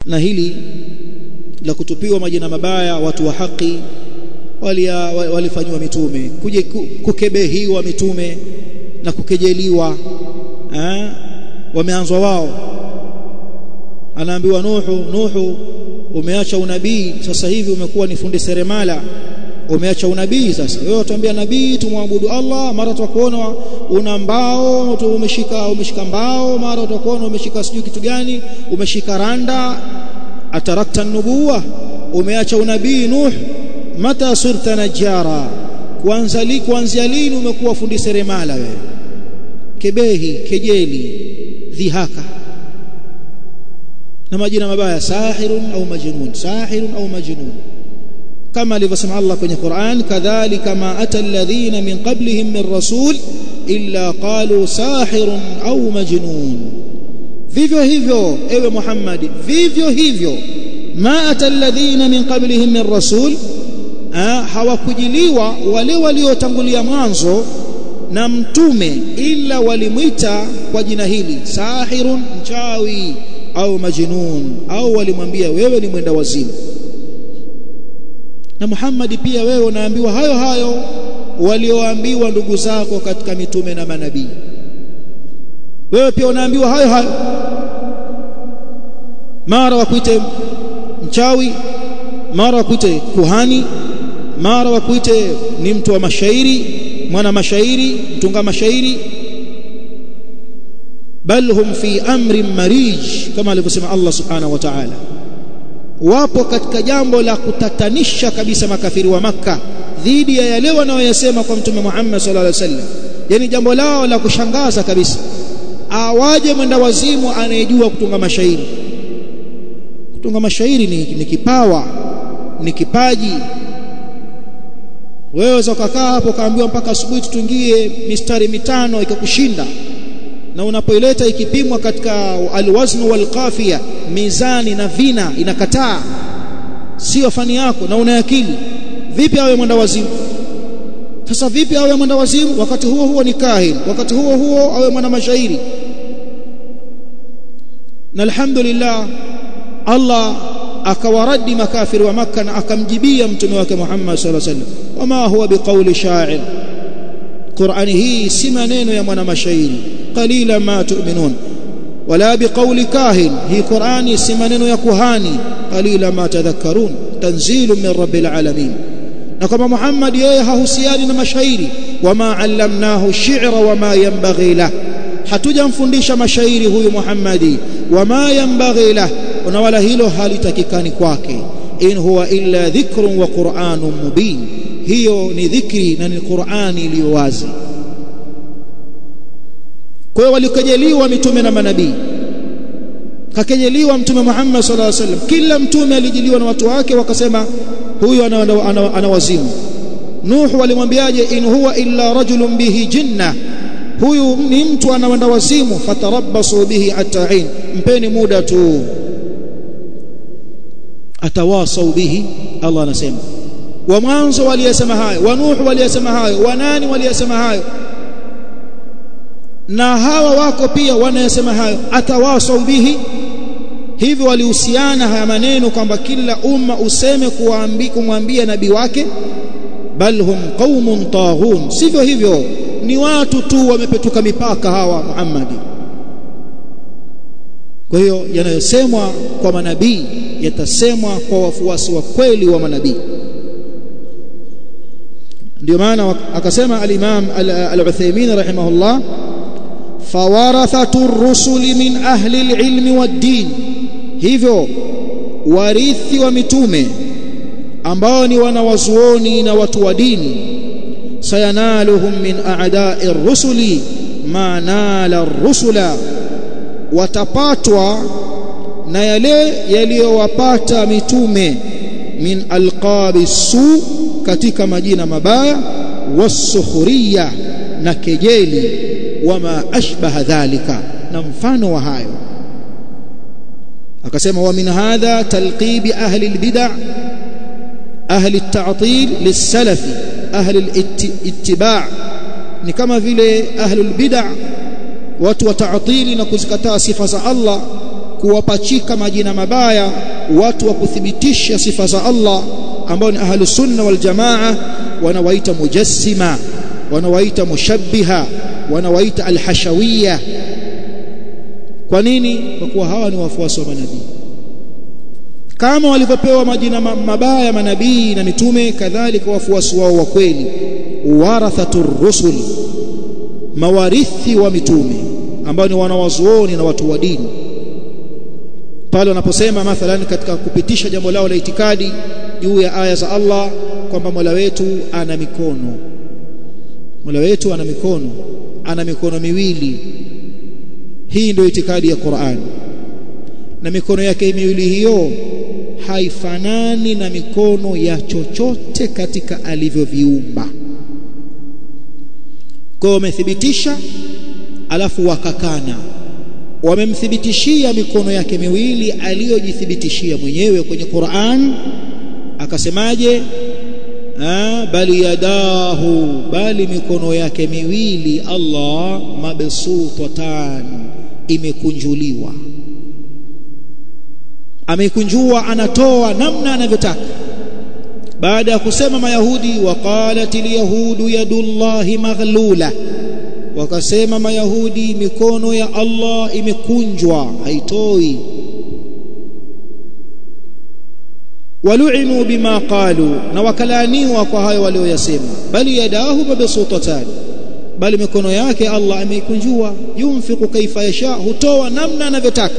na hili la kutupiwa majina mabaya watu wa haki walifanywa mitume kuje kukebehiwa mitume na kukejeliwa eh wameanzwa wao anaambiwa Nuhu Nuhu umeacha unabii sasa hivi umekuwa ni fundi seremala umeacha unabii sasa wewe utaambia nabii tumwabudu Allah mara tutakuona una mbao umeshika umeshika mbao mara tutakuona umeshika sijui kitu gani umeshika randa atarakta nubuwa umeacha unabii Nuh mata surta najara kuanza li kuanzia lini umekuwa fundi seremala wewe kebehi kejeli dhihaka na majina mabaya sahirun au majnun sahirun au majnun kama alivyosema Allah kwenye Qur'an kadhalika ma ata alladhina min qablihim min rasul illa qalu sahirun au majnun vivyo hivyo ewe Muhammad vivyo hivyo ma ata alladhina min qablihim min rasul hawakujiliwa wale waliotangulia mwanzo na mtume ila walimwita kwa jina hili sahirun mchawi au majnun au walimwambia wewe ni mwenda wazimu na Muhammad pia wewe unaambiwa hayo hayo walioambiwa ndugu zako katika mitume na manabii wewe pia unaambiwa hayo hayo mara wakuite mchawi mara wakuite kuhani mara wakuite ni mtu wa mashairi mwana mashairi mtunga mashairi bal hum fi amrin marij kama alivyosema Allah subhanahu wa ta'ala wapo katika jambo la kutatanisha kabisa makafiri wa maka dhidi ya yale wanayoyasema kwa mtume Muhammad sallallahu alaihi wasallam yani jambo lao la kushangaza kabisa awaje mwenda wazimu anayejua kutunga mashairi kutunga mashairi ni, ni kipawa ni kipaji wewe ukakaa hapo kaambiwa mpaka asubuhi tutungie mistari mitano ikakushinda na unapoileta ikipimwa katika alwazn walqafia mizani na vina inakataa sio fani yako na una akili vipi awe mwenda wazimu sasa vipi awe mwenda wazimu wakati huo huo ni kahin wakati huo huo awe mwana mashairi na alhamdulillah Allah akawaradi makafiri wa maka na akamjibia mtume wake Muhammad sallallahu alaihi wasallam wama huwa biqauli sha'ir Qur'ani hii si maneno ya mwana mashairi qalila ma tu'minun wala biqauli kahin hii Qur'ani si maneno ya kuhani qalila ma tadhakkarun tanzilu min rabbil alamin na kama Muhammad yeye hahusiani na mashairi wama allamnahu shi'ra wama yanbaghi lah hatujamfundisha mashairi huyu Muhammadi wama yanbaghi lah na wala hilo halitakikani kwake in huwa illa dhikrun wa qur'anun mubin hiyo ni dhikri na ni Qur'ani iliyo wazi kwa hiyo walikejeliwa mitume na manabii kakejeliwa mtume Muhammad sallallahu alaihi wasallam kila mtume alijiliwa na watu wake wakasema huyu ana, ana, ana, ana wazimu Nuh walimwambiaje in huwa illa rajulun bihi jinna huyu ni mtu anaenda wazimu fatarabbasu bihi atain mpeni muda tu atawasau bihi Allah anasema wa mwanzo waliyasema hayo wa Nuh waliyasema hayo wa nani waliyasema hayo na hawa wako pia wanayasema hayo atawasau bihi hivyo walihusiana haya maneno kwamba kila umma useme kuambia kumwambia nabii wake bal hum qaumun taghun sivyo hivyo ni watu tu wamepetuka mipaka hawa Muhammadi kwa hiyo yanayosemwa kwa manabii yatasemwa kwa wafuasi wa kweli wa manabii ndio maana akasema al-Imam al-Uthaymeen rahimahullah fawarathatu rusuli min ahli al-ilmi wad-din hivyo warithi wa mitume ambao ni wanawazuoni na watu wa dini sayanaluhum min a'da'i ar-rusuli ma nala ar-rusula watapatwa na yale yaliyowapata mitume min alqabi su katika majina mabaya wasukhuriya na kejeli wama ashbaha dhalika na mfano wa hayo akasema wa min hadha talqibi ahli albid'a ahli at-ta'til lis-salafi ahli al-ittiba' ni kama vile ahli albid'a watu wa ta'tili na kuzikataa sifa za Allah kuwapachika majina mabaya watu wa kuthibitisha sifa za Allah ambao ni ahlus sunna wal jamaa wanawaita mujassima wanawaita mushabbiha wanawaita alhashawiyya kwa nini kwa kuwa hawa ni wafuasi wa manabii kama walivyopewa majina mabaya manabii na mitume kadhalika wafuasi wao wa kweli warathatur rusul mawarithi wa mitume ambao ni wanawazuoni na watu wa dini pale wanaposema mathalan katika kupitisha jambo lao la itikadi juu ya aya za Allah kwamba Mola wetu ana mikono Mola wetu ana mikono ana mikono miwili hii ndio itikadi ya Qur'an na mikono yake miwili hiyo haifanani na mikono ya chochote katika alivyoviumba kwa wamethibitisha alafu wakakana wamemthibitishia mikono yake miwili aliyojithibitishia mwenyewe kwenye Qur'an akasemaje bali yadahu bali mikono yake miwili Allah mabsutatan imekunjuliwa ameikunjua anatoa namna anavyotaka baada ya kusema mayahudi waqalatil yahudu yadullahi maghlula wakasema mayahudi mikono ya Allah imekunjwa haitoi walu'inu bima qalu na wakalaniwa kwa hayo walioyasema bali yadahu mabsutatan bali mikono yake Allah ameikunjua yunfiqu kaifa yasha hutoa namna anavyotaka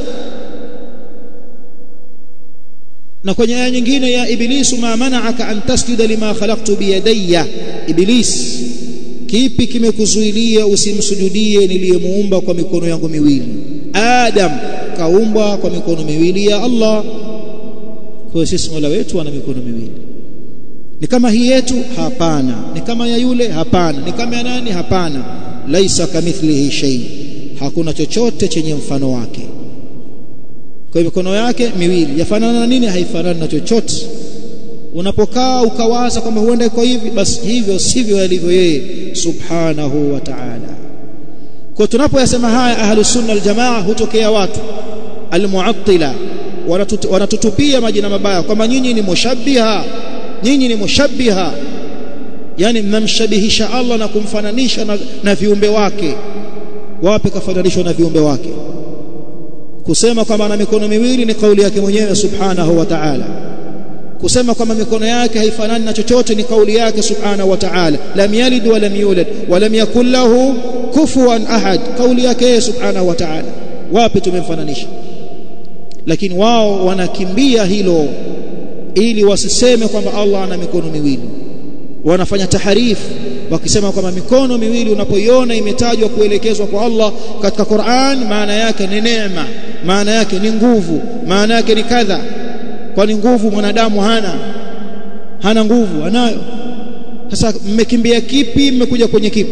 na kwenye aya nyingine ya iblisu ma mana'aka an tasjuda lima khalaqtu biyadayya iblis kipi kimekuzuilia usimsujudie niliyemuumba kwa mikono yangu miwili adam kaumbwa kwa mikono miwili ya Allah kwa sisi Mola wetu ana mikono miwili ni kama hii yetu hapana ni kama ya yule hapana ni kama ya nani hapana laisa kamithlihi shay hakuna chochote chenye mfano wake kwa mikono yake miwili yafanana na nini haifanani na chochote unapokaa ukawaza kwamba huenda iko hivi basi hivyo sivyo alivyo yeye subhanahu wa ta'ala kwa tunapoyasema haya ahlus sunna wal jamaa hutokea watu almu'attila wanatutupia majina mabaya kwamba nyinyi ni mushabbiha nyinyi ni mushabbiha yani mnamshabihisha Allah na kumfananisha na, na viumbe wake wapi kafananishwa na viumbe wake kusema kwamba ana mikono miwili ni kauli yake mwenyewe subhanahu wa ta'ala kusema kwamba mikono yake haifanani na chochote ni kauli yake subhanahu wa ta'ala lam yalid wa lam yulad wa lam yakul lahu kufuwan ahad kauli yake subhanahu wa ta'ala wapi tumemfananisha lakini wao wanakimbia hilo ili wasiseme kwamba Allah ana mikono miwili wanafanya taharifu wakisema kwamba mikono miwili unapoiona imetajwa kuelekezwa kwa Allah katika Qur'an maana yake ni neema maana yake ni nguvu maana yake ni kadha kwani nguvu mwanadamu hana hana nguvu anayo sasa mmekimbia kipi mmekuja kwenye kipi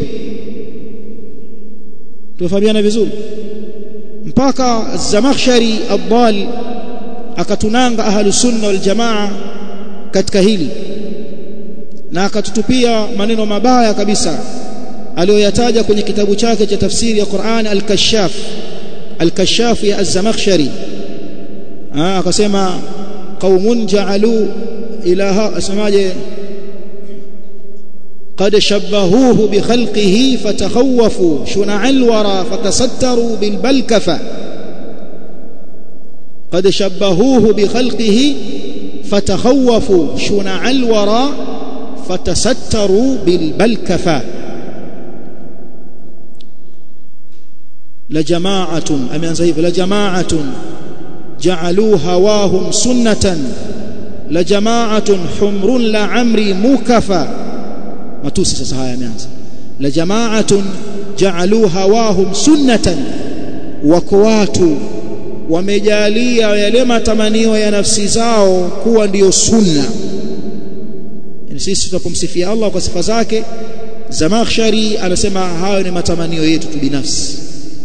tufahamiana vizuri mpaka Zamakhshari Abdal akatunanga ahlu sunna wal jamaa katika hili na akatutupia maneno mabaya kabisa aliyoyataja kwenye kitabu chake cha tafsiri ya Qur'an al-Kashaf al-Kashaf ya Az-Zamakhshari akasema qaumun ja'alu ilaha asemaje قد شبهوه بخلقه فتخوفوا شنع الورى فتستروا بالبلكفة قد شبهوه بخلقه فتخوفوا شنع الورى فتستروا بالبلكفة لجماعة أمين زيف لجماعة جعلوا هواهم سنة لجماعة حمر لعمري موكفة matusi sasa haya yameanza la jama'atun ja'alu hawahum sunnatan wako watu wamejalia yale matamanio ya nafsi zao kuwa ndiyo sunna yani sisi tunapomsifia Allah kwa sifa zake Zamakhshari anasema hayo ni matamanio yetu tu binafsi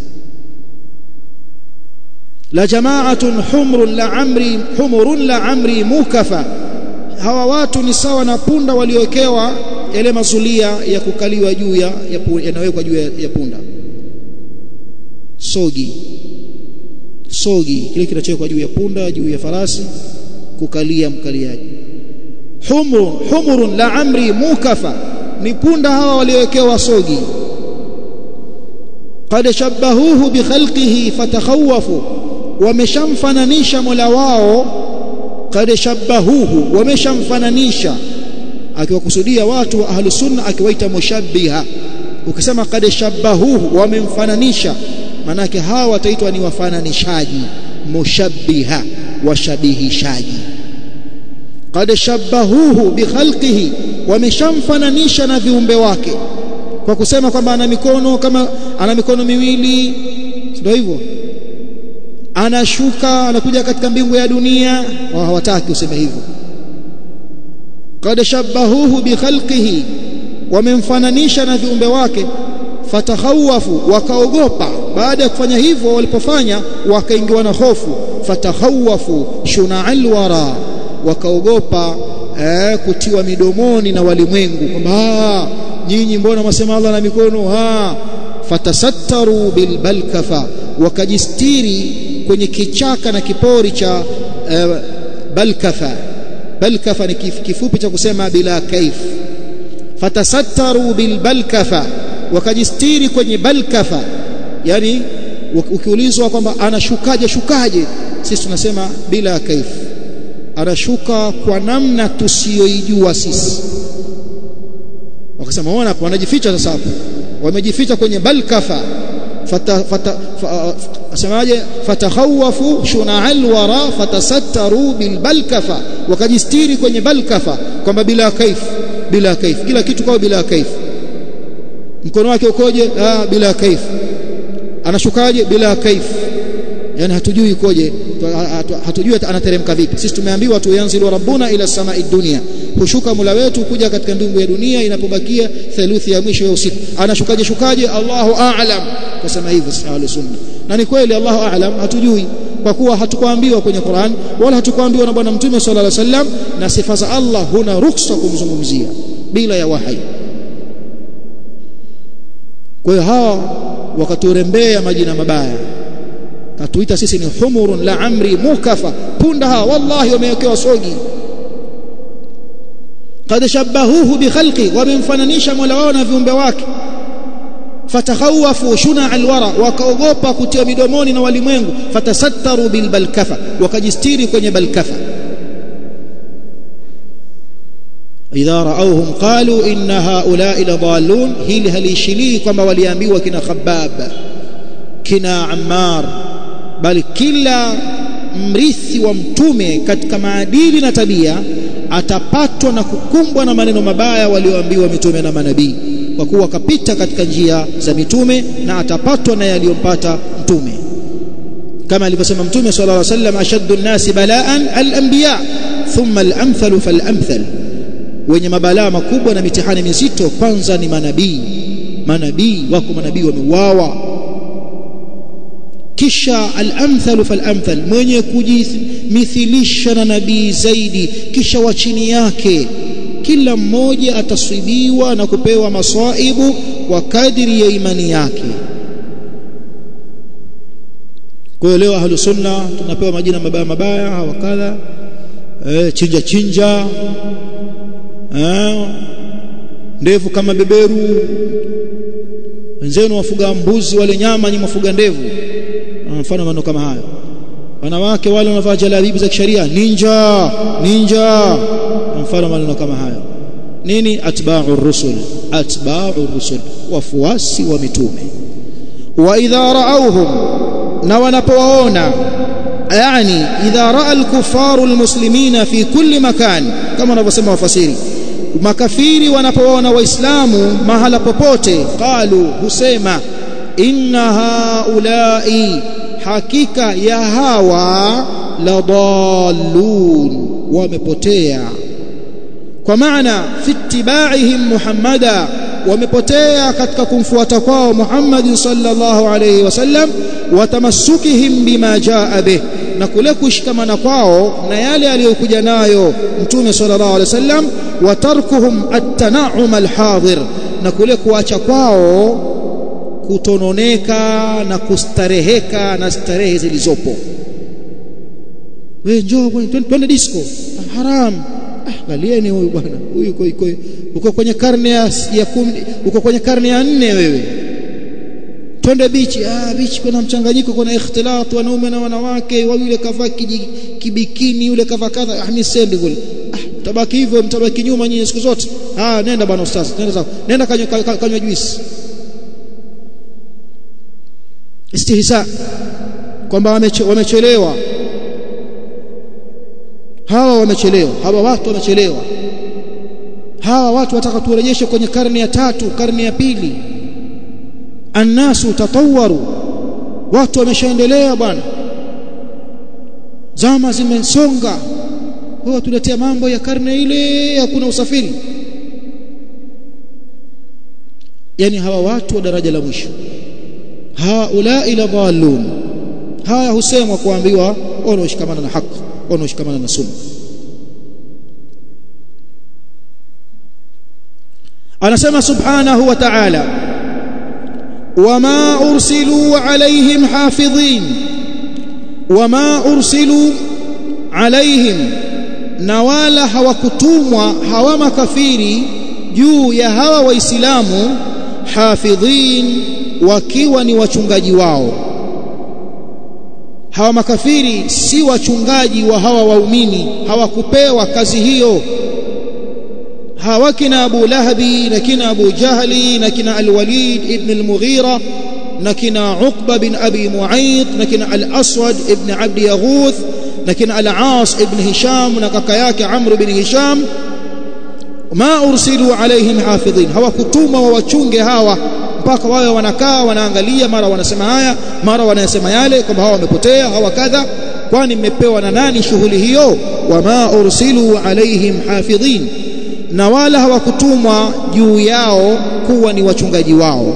la jama'atun humrun la amri humurun la amri mukafa hawa watu ni sawa na punda waliowekewa yale mazulia ya kukaliwa juu ya yanawekwa juu ya, ya punda sogi sogi kile kinachowekwa juu ya punda juu ya farasi kukalia mkaliaji humrun humurun la amri mukafa ni punda hawa waliowekewa sogi qad shabbahuhu bi khalqihi fatakhawafu wameshamfananisha mola wao qad shabbahuhu wameshamfananisha akiwakusudia watu wa ahlu sunna akiwaita mushabbiha ukisema qad shabbahuhu wamemfananisha manake hawa wataitwa ni wafananishaji mushabbiha washabihishaji qad shabbahuhu bi khalqihi wameshamfananisha na viumbe wake kwa kusema kwamba ana mikono kama ana mikono miwili ndio hivyo anashuka anakuja katika mbingu ya dunia wao hawataki useme hivyo qad shabbahuhu bi khalqihi wamemfananisha na viumbe wake fatakhawafu wakaogopa baada ya kufanya hivyo walipofanya wakaingiwa na hofu fatakhawafu shuna'al wara wakaogopa eh, kutiwa midomoni na walimwengu kwamba nyinyi mbona mwasema Allah na mikono ha fatasattaru bilbalkafa wakajistiri kwenye kichaka na kipori cha eh, balkafa balkafa ni kifupi cha kusema bila kaif fatasattaru bilbalkafa wakajistiri kwenye balkafa yani ukiulizwa kwamba anashukaje shukaje sisi tunasema bila kaif anashuka kwa namna tusiyoijua sisi wakasema waona hapo wanajificha sasa hapo wamejificha kwenye balkafa fata fata asemaje fatakhawafu shuna'al wara fatasattaru bil balkafa wakajistiri kwenye balkafa kwamba bila kaif bila kaif kila kitu kwa bila kaif mkono wake ukoje ah bila kaif anashukaje bila kaif yani hatujui ikoje hatujui anateremka vipi sisi tumeambiwa tu yanzilu rabbuna ila samai dunia hushuka mula wetu kuja katika ndungu ya dunia inapobakia theluthi ya mwisho ya usiku anashukaje shukaje Allahu a'lam kusema hivyo ahlu sunna na ni kweli Allahu a'lam hatujui kwa kuwa hatukuambiwa kwenye Qur'an wala hatukuambiwa na bwana mtume sallallahu alaihi wasallam na sifa za Allah huna ruksa kumzungumzia bila ya wahai kwa hiyo hawa wakaturembea majina mabaya katuita sisi ni humurun la amri mukafa punda hawa wallahi wamewekewa sogi qad shabbahuhu bi khalqi wamemfananisha mola wao na viumbe wake fatakhawafu shuna alwara wakaogopa kutia midomoni na walimwengu fatasattaru bil balkafa wakajistiri kwenye balkafa idha raawhum qalu inna haula'i ladallun hili halishilii kwamba waliambiwa kina khabbab kina ammar bali kila mrithi wa mtume katika maadili na tabia atapatwa na kukumbwa na maneno mabaya walioambiwa mitume na manabii kwa kuwa kapita katika njia za mitume na atapatwa na yaliyompata mtume kama alivyosema mtume sallallahu alaihi wasallam ashaddu an-nasi balaan al-anbiya thumma al-amthalu fal-amthal wenye mabalaa makubwa na mitihani mizito kwanza ni manabii manabii wako manabii wameuawa kisha al-amthal fal-amthal mwenye kujimithilisha na nabii zaidi kisha wa chini yake kila mmoja ataswibiwa na kupewa masaibu kwa kadiri ya imani yake kwa hiyo leo ahlu sunna tunapewa majina mabaya mabaya hawakadha eh, chinja chinja eh, ndevu kama beberu wenzenu wafuga mbuzi wale nyama ni mafuga ndevu mfano maneno kama hayo wanawake wale wanavaa jalabibu za kisheria ninja ninja mfano maneno kama hayo nini atba'u rusul atba'u rusul wafuasi wa mitume wa idha ra'awhum na wanapowaona yani idha ra'a al-kuffaru al-muslimina fi kulli makan kama wanavyosema wafasiri makafiri wanapowaona waislamu mahala popote qalu husema inna haulai hakika ya hawa ladallun wamepotea kwa maana fi ittibaihim muhammada wamepotea katika kumfuata kwao Muhammad sallallahu alayhi wasallam watamassukihim bima jaa bih na kule kushikamana kwao na yale aliyokuja nayo mtume sallallahu alayhi wasallam wa tarkuhum at-tana'um al-hadir na kule kuacha kwao kutononeka na kustareheka na starehe zilizopo wewe njoo twende disco haram ah angalieni huyu bwana huyu uko uko uko kwenye karne ya, ya kumi uko kwenye karne ya nne wewe twende bichi ah bichi kuna mchanganyiko kuna ikhtilat wanaume na wanawake yule kavaa kibikini yule kavaa kadha ah mimi sendi kule ah tabaki hivyo mtabaki nyuma nyinyi siku zote ah nenda bwana ustaz nenda zako nenda kanywa kanywa juice istihza kwamba wamechelewa hawa wamechelewa hawa watu wamechelewa hawa watu wataka turejeshe kwenye karne ya tatu karne ya pili annasu tatawaru watu wameshaendelea bwana zama zimesonga wao tuletea mambo ya karne ile hakuna usafiri yani hawa watu wa daraja la mwisho haulai la dhalun haya husemwa kuambiwa wanaoshikamana na haki wanaoshikamana na sunna anasema subhanahu wa ta'ala wama ursilu alaihim hafidhin wama ursilu alaihim na wala hawakutumwa hawa makafiri juu ya hawa waislamu hafidhin wakiwa ni wachungaji wao hawa makafiri si wachungaji wa hawa waumini hawakupewa kazi hiyo hawa kina Abu Lahabi na kina Abu Jahli na kina Al-Walid ibn al-Mughira na kina Uqba bin Abi Mu'ayth na kina Al-Aswad ibn Abd Yaghuth na kina Al-Aas ibn Hisham na kaka yake Amr bin Hisham ma ursilu alaihim hafidhin hawakutuma wawachunge hawa mpaka wawe wanakaa wanaangalia mara wanasema haya mara wanasema yale kwamba hawa wamepotea hawa kadha kwani mmepewa na nani shughuli hiyo wama ursilu alaihim hafidhin na wala hawakutumwa juu yao kuwa ni wachungaji wao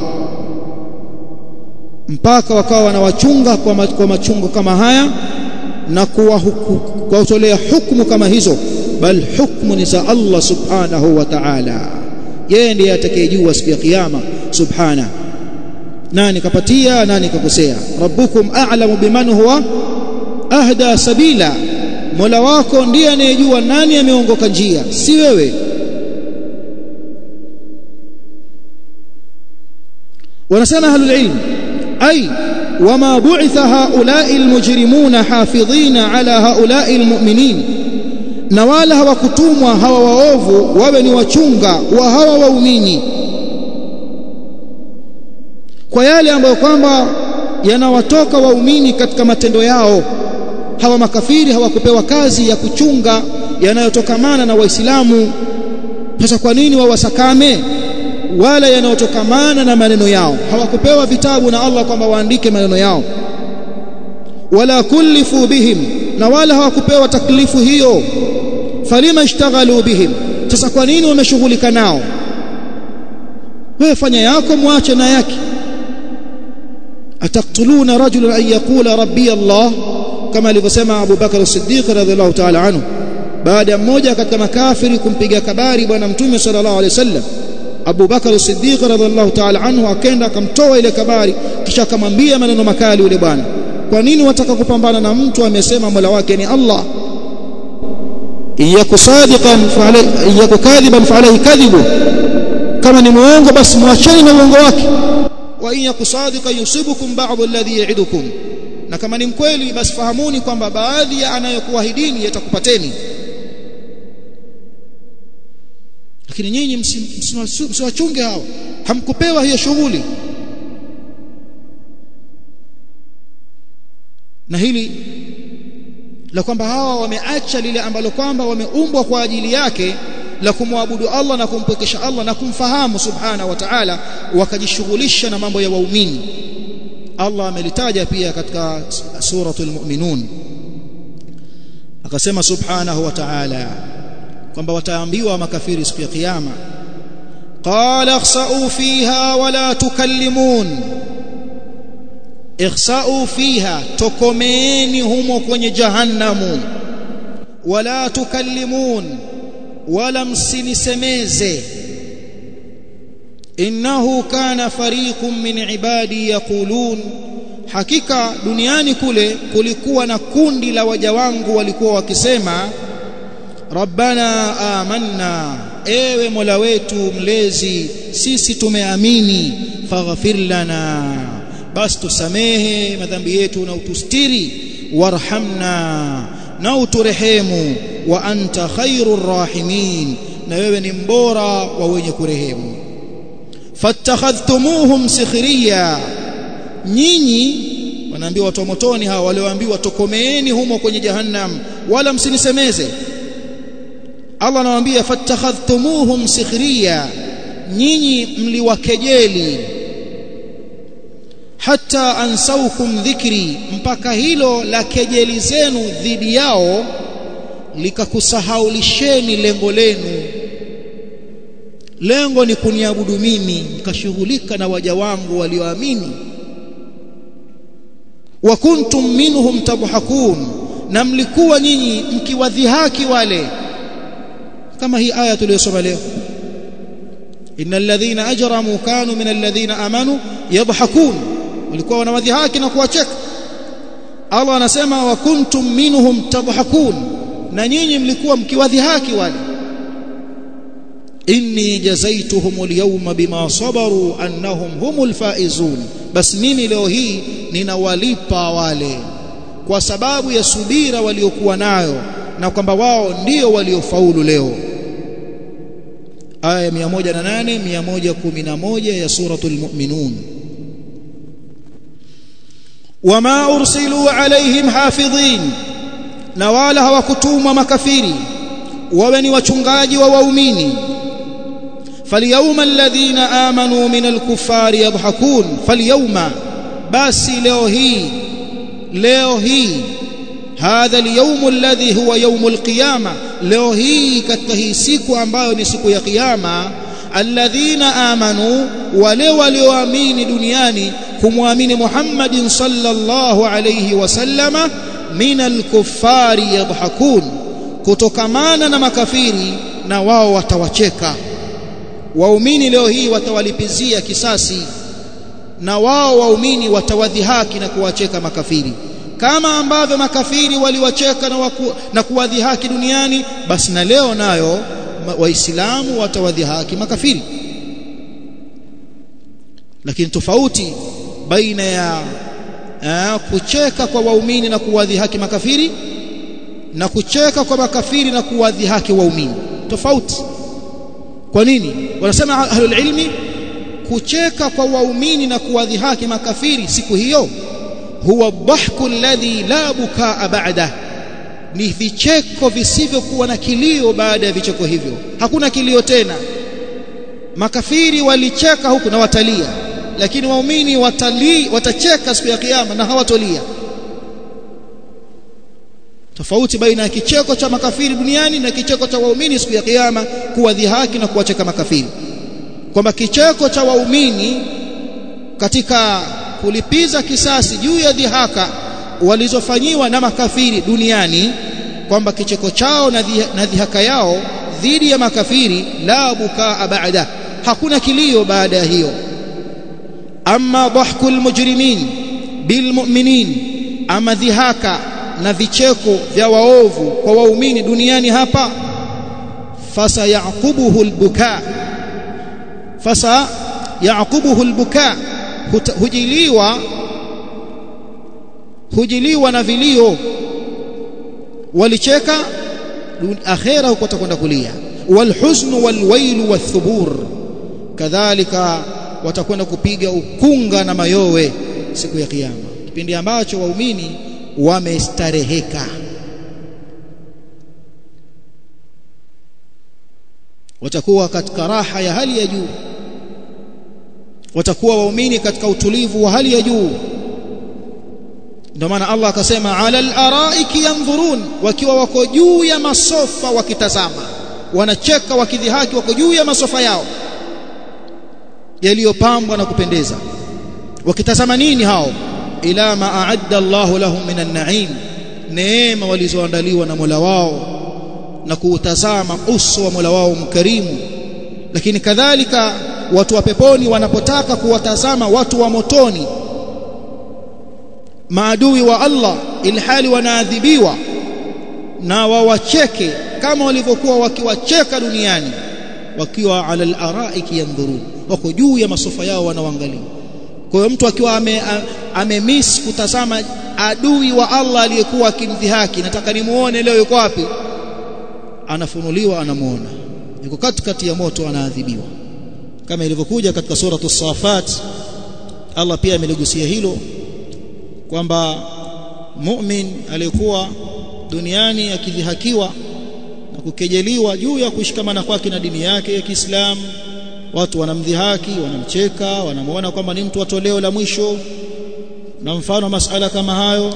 mpaka wakawa wanawachunga kwa, ma, kwa machungo kama haya na kuwatolea hukumu kama hizo bal hukmu ni za Allah subhanahu wa ta'ala yeye ndiye atakayejua siku ya kiyama subhana nani kapatia nani kakosea rabbukum a'lamu biman huwa ahda sabila mola wako ndiye anayejua nani ameongoka njia si wewe wanasema ahlul ilm ay wama bu'itha haula'i almujrimuna hafidhina ala haula'i almu'minin na wala hawakutumwa hawa waovu wawe ni wachunga wa hawa waumini kwa yale ambayo kwamba yanawatoka waumini katika matendo yao hawa makafiri hawakupewa kazi ya kuchunga yanayotokamana na waislamu sasa kwa nini wawasakame wala yanayotokamana na maneno yao hawakupewa vitabu na Allah kwamba waandike maneno yao wala kullifu bihim na wala hawakupewa taklifu hiyo falima ishtaghalu bihim sasa kwa nini wameshughulika nao wewe fanya yako mwache na yake ataktuluna rajulan an yaqula rabbi Allah kama alivyosema Abu Bakar as-Siddiq radhiallahu ta'ala anhu baada ya mmoja katika makafiri kumpiga kabari bwana mtume sallallahu alaihi wasallam Abu Bakar as-Siddiq radhiallahu ta'ala anhu akenda akamtoa ile kabari kisha akamwambia maneno makali yule bwana kwa nini wataka kupambana na mtu amesema Mola wake ni Allah iyaku sadiqan fa alayhi iyaku kadhiban fa alayhi kadhibu kama ni muongo basi muacheni na uongo wake wa in yaku sadiqan yusibukum ba'd alladhi ya'idukum na kama ni mkweli basi fahamuni kwamba baadhi ya anayokuahidini yatakupateni lakini nyinyi msiwachunge hawa hamkupewa hiyo shughuli na hili la kwamba hawa wameacha lile ambalo kwamba wameumbwa kwa ajili yake la kumwabudu Allah na kumpwekesha Allah na kumfahamu subhana wa ta'ala wakajishughulisha na mambo ya waumini Allah amelitaja pia katika suratul mu'minun akasema subhanahu wa ta'ala kwamba wataambiwa makafiri siku ya kiyama qala ikhsa'u fiha wala tukallimun ikhsa'u fiha tokomeeni humo kwenye jahannamu wala tukallimun wala msinisemeze innahu kana fariqun min ibadi yaqulun hakika duniani kule kulikuwa na kundi la waja wangu walikuwa wakisema rabbana amanna ewe mola wetu mlezi sisi tumeamini faghfir lana basi tusamehe madhambi yetu na utustiri warhamna na uturehemu wa anta khairur rahimin na wewe ni mbora wa wenye kurehemu fattakhadhtumuhum sikhriya nyinyi wanaambiwa watu wa motoni hawa walioambiwa tokomeeni humo kwenye jahannam wala msinisemeze Allah anawaambia fattakhadhtumuhum sikhriya nyinyi mliwakejeli hata ansaukum dhikri mpaka hilo la kejeli zenu dhidi yao likakusahaulisheni lengo lenu lengo ni kuniabudu mimi mkashughulika na waja wangu walioamini wa kuntum minhum tabhakun na mlikuwa nyinyi mkiwadhihaki wale kama hii aya tuliyosoma leo innal ladhina ajramu kanu min alladhina amanu yadhhakun walikuwa wanawadhihaki na kuwacheka Allah anasema wa kuntum minhum tadhakun na nyinyi mlikuwa mkiwadhihaki wale inni jazaituhum alyawma bima sabaru annahum humul faizun bas mimi leo hii ninawalipa wale kwa sababu ya subira waliokuwa nayo na kwamba wao ndio waliofaulu leo aya 108 111 ya suratul mu'minun wama ursilu alaihim hafidhin na wala hawakutumwa makafiri wawe ni wachungaji wa waumini فاليوم الذين آمنوا من الكفار يضحكون فاليوم باسي leo hii leo hii hadha اليوم الذي هو يوم القيامة leo hii katika hii siku ambayo ni siku ya kiyama alladhina amanu wale walioamini duniani kumwamini Muhammadin sallallahu alayhi wasallama min alkuffari yadhakun kutokamana na makafiri na wao watawacheka waumini leo hii watawalipizia kisasi na wao waumini watawadhihaki na kuwacheka makafiri kama ambavyo makafiri waliwacheka na, waku, na kuwadhihaki duniani basi na leo nayo waislamu watawadhihaki makafiri lakini tofauti baina ya aa, kucheka kwa waumini na kuwadhihaki makafiri na kucheka kwa makafiri na kuwadhihaki waumini tofauti kwa nini wanasema ahlul ilmi kucheka kwa waumini na kuwadhihaki makafiri siku hiyo huwa dhahku alladhi la bukaa ba'da ni vicheko visivyokuwa na kilio baada ya vicheko hivyo hakuna kilio tena makafiri walicheka huku na watalia lakini waumini watalii watacheka siku ya kiyama na hawatolia tofauti baina ya kicheko cha makafiri duniani na kicheko cha waumini siku ya kiyama kuwadhihaki na kuwacheka makafiri kwamba kicheko cha waumini katika kulipiza kisasi juu ya dhihaka walizofanyiwa na makafiri duniani kwamba kicheko chao na dhihaka yao dhidi ya makafiri la bukaa baada hakuna kilio baada ya hiyo amma dhahkul mujrimin bilmu'minin ama dhihaka na vicheko vya waovu kwa waumini duniani hapa fasa yaqubuhu albuka fasa yaqubuhu albuka hujiliwa hujiliwa na vilio walicheka akhera huko watakwenda kulia walhuzn walwail wathubur kadhalika watakwenda kupiga ukunga na mayowe siku ya kiyama kipindi ambacho waumini wamestareheka watakuwa katika raha ya hali ya juu watakuwa waumini katika utulivu wa hali ya juu ndio maana Allah akasema ala al-araiki yanzurun wakiwa wako juu ya masofa wakitazama wanacheka wakidhihaki wako juu ya masofa yao yaliyopambwa na kupendeza wakitazama nini hao ila ma a'adda Allah lahum minan na'im neema walizoandaliwa na Mola wao na kuutazama uso wa Mola wao mkarimu lakini kadhalika watu wa peponi wanapotaka kuwatazama watu wa motoni maadui wa Allah ilhali wanaadhibiwa na wawacheke kama walivyokuwa wakiwacheka duniani wakiwa ala al-araiki yandhurun wako juu ya masofa yao wanaoangalia kwa hiyo mtu akiwa ame, amemiss kutazama adui wa Allah aliyekuwa akimdhihaki nataka nimuone leo yuko wapi anafunuliwa anamuona yuko katikati ya moto anaadhibiwa kama ilivyokuja katika sura as-safat Allah pia ameligusia hilo kwamba mu'min aliyekuwa duniani akidhihakiwa na kukejeliwa juu ya kushikamana kwake na dini yake ya Kiislamu watu wanamdhihaki wanamcheka wanamuona kwamba ni mtu wa toleo la mwisho na mfano masala kama hayo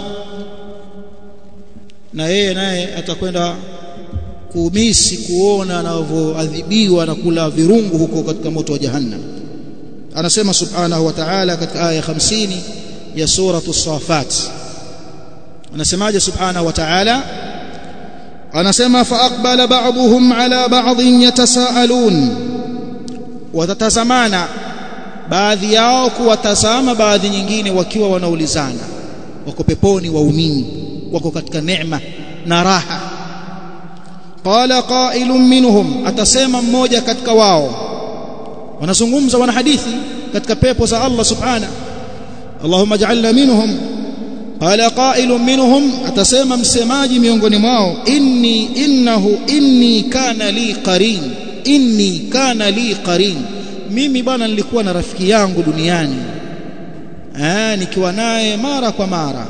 na yeye naye atakwenda kuumisi kuona anavyoadhibiwa na kula virungu huko katika moto wa jahannam anasema subhanahu wa ta'ala katika aya 50 ya suratu safat anasemaje subhanahu wa ta'ala anasema fa aqbala ba'dhum ala ba'dhin yatasaalun watatazamana baadhi yao kuwatazama baadhi nyingine wakiwa wanaulizana wako peponi waumini wako katika neema na raha qala qailun minhum atasema mmoja katika wao wanazungumza wana hadithi katika pepo za Allah subhana Allahumma ja'alna minhum qala qailun minhum atasema msemaji miongoni mwao inni innahu inni kana li qarin inni kana li qarin mimi bwana nilikuwa na rafiki yangu duniani eh nikiwa naye mara kwa mara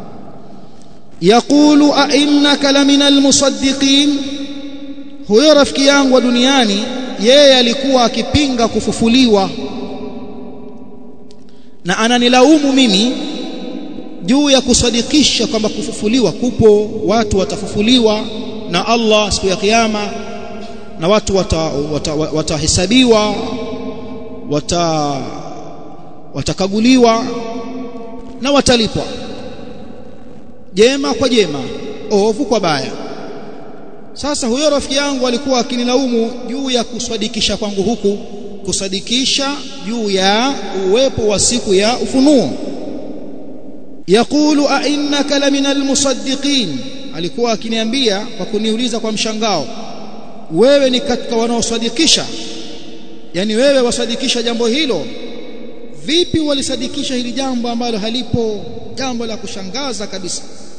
yaqulu a innaka lamina almusaddiqin huyo rafiki yangu wa duniani yeye alikuwa akipinga kufufuliwa na ananilaumu mimi juu ya kusadikisha kwamba kufufuliwa kupo watu watafufuliwa na Allah siku ya kiyama na watu watahesabiwa wata, wata wata watakaguliwa na watalipwa jema kwa jema ovu kwa baya sasa huyo rafiki yangu alikuwa akinilaumu juu ya kusadikisha kwangu huku kusadikisha juu ya uwepo wa siku ya ufunuo yaqulu a innaka lamina almusaddiqin alikuwa akiniambia kwa kuniuliza kwa mshangao wewe ni katika wanaosadikisha yani wewe wasadikisha jambo hilo vipi walisadikisha hili jambo ambalo halipo jambo la kushangaza kabisa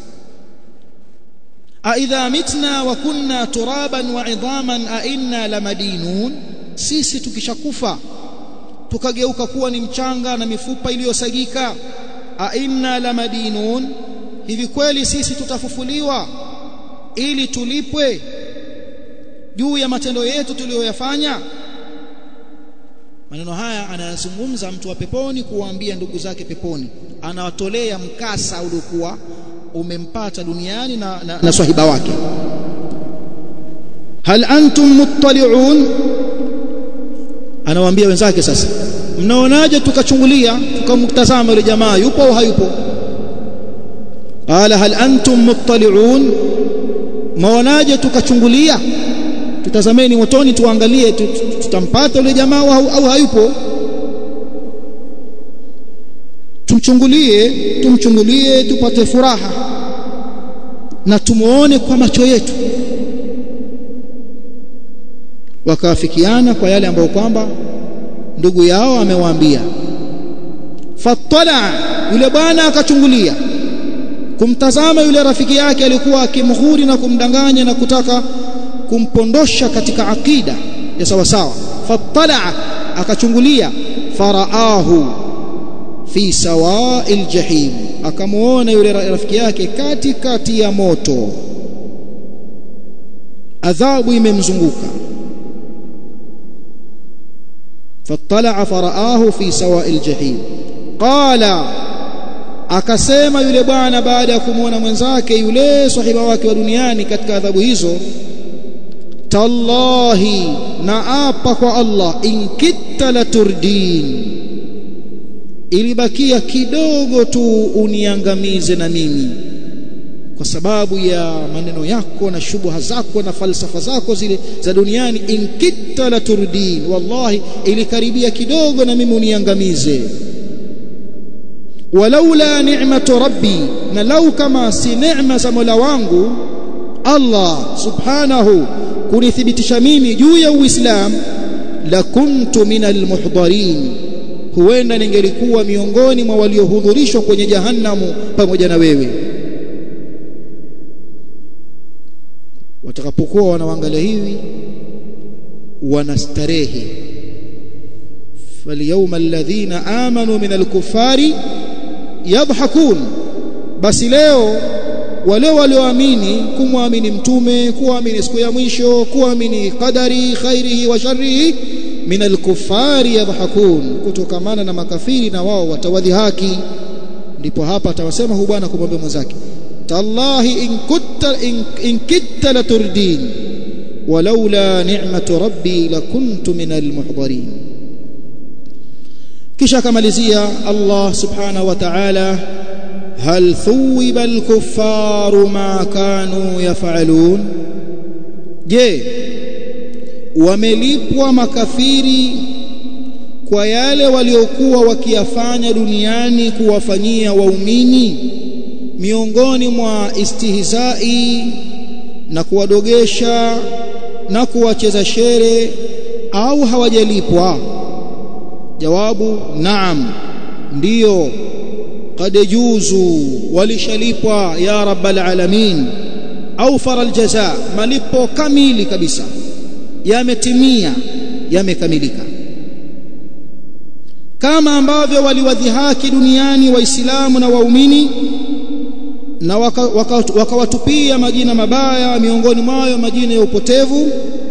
aidha mitna wa kunna turaban wa idhaman a inna lamadinun sisi tukishakufa tukageuka kuwa ni mchanga na mifupa iliyosagika a inna lamadinun hivi kweli sisi tutafufuliwa ili tulipwe juu ya matendo yetu tuliyoyafanya maneno haya anayazungumza mtu wa peponi kuwaambia ndugu zake peponi anawatolea mkasa uliokuwa umempata duniani na, na, na swahiba wake hal antum muttali'un anawaambia wenzake sasa mnaonaje tukachungulia tukamtazama yule jamaa yupo au hayupo qala hal antum muttali'un maonaje tukachungulia tutazameni motoni tuangalie tutampata yule jamaa au, au hayupo tumchungulie tumchungulie tupate furaha na tumuone kwa macho yetu wakaafikiana kwa yale ambayo kwamba ndugu yao amewaambia fatala yule bwana akachungulia kumtazama yule rafiki yake alikuwa akimghuri na kumdanganya na kutaka kumpondosha katika akida ya sawa sawa fatala akachungulia faraahu fi sawa'il jahim akamuona yule rafiki yake kati kati ya moto adhabu imemzunguka فاطلع فرآه في سواء الجحيم قال akasema yule bwana baada ya kumuona mwenzake yule sahiba wake wa duniani katika adhabu hizo tallahi naapa kwa Allah in kitta la turdin ilibakia kidogo tu uniangamize na mimi kwa sababu ya maneno yako na shubuha zako na falsafa zako zile za duniani inkitta la turdin wallahi ilikaribia kidogo na mimi uniangamize walaula ni'matu rabbi na lau kama si neema za Mola wangu Allah subhanahu kunithibitisha mimi juu ya Uislamu la kuntu minal muhdarin huenda ningelikuwa miongoni mwa waliohudhurishwa kwenye jahannamu pamoja na wewe watakapokuwa wanaangalia hivi wanastarehe falyawma alladhina amanu min alkufari yadhhakun basi leo wale walioamini kumwamini mtume kuamini siku ya mwisho kuamini qadari khairihi wa sharrihi min alkufari yadhhakun kutokamana na makafiri na wao watawadhihaki ndipo hapa atawasema huyu bwana kumwambia mwenzake tallahi in kutta in, in kitta laturdin walaula ni'matu rabbi lakuntu min almuhdarin kisha akamalizia Allah subhanahu wa ta'ala hal thuwiba alkuffaru ma kanu yaf'alun je wamelipwa makafiri kwa yale waliokuwa wakiyafanya duniani kuwafanyia waumini miongoni mwa istihzai na kuwadogesha na kuwacheza shere au hawajalipwa jawabu naam ndiyo qad juzu walishalipwa ya rabbal alamin au faral jaza malipo kamili kabisa yametimia yamekamilika kama ambavyo waliwadhihaki duniani waislamu na waumini na wakawatupia waka, waka majina mabaya miongoni mwayo majina ya upotevu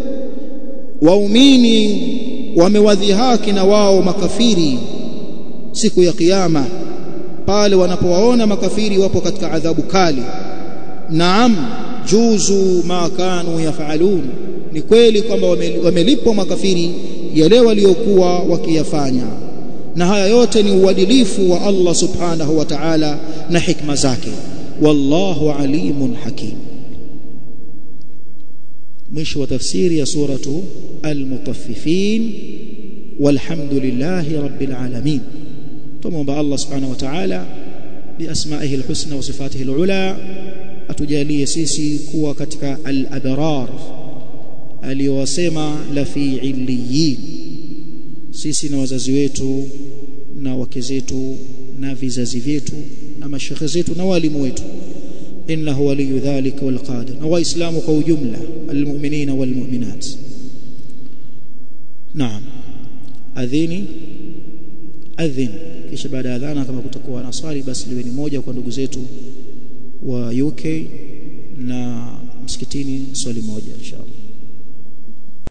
waumini wamewadhihaki na wao makafiri siku ya kiyama pale wanapowaona makafiri wapo katika adhabu kali naam juzu ma kanu yafalun ni kweli kwamba wamelipwa makafiri yale waliokuwa wakiyafanya na haya yote ni uadilifu wa Allah subhanahu wa ta'ala na hikma zake wallahu alimun hakim mwisho wa tafsiri ya suratu al-mutaffifin walhamdulillahi rabbil alamin tumomba Allah subhanahu wa ta'ala biasma'ihi al-husna wa sifatihi al-ula atujalie sisi kuwa katika al-abrar aliyowasema la fi illiyin sisi na wazazi wetu na wake zetu na vizazi vyetu na mashekhe zetu na walimu wetu innahu waliyu dhalika walqadir na waislamu kwa ujumla almu'minina walmu'minat naam adhini adhin kisha baada ya adhana kama kutakuwa na swali basi liwe ni moja kwa ndugu zetu wa UK na msikitini swali moja inshallah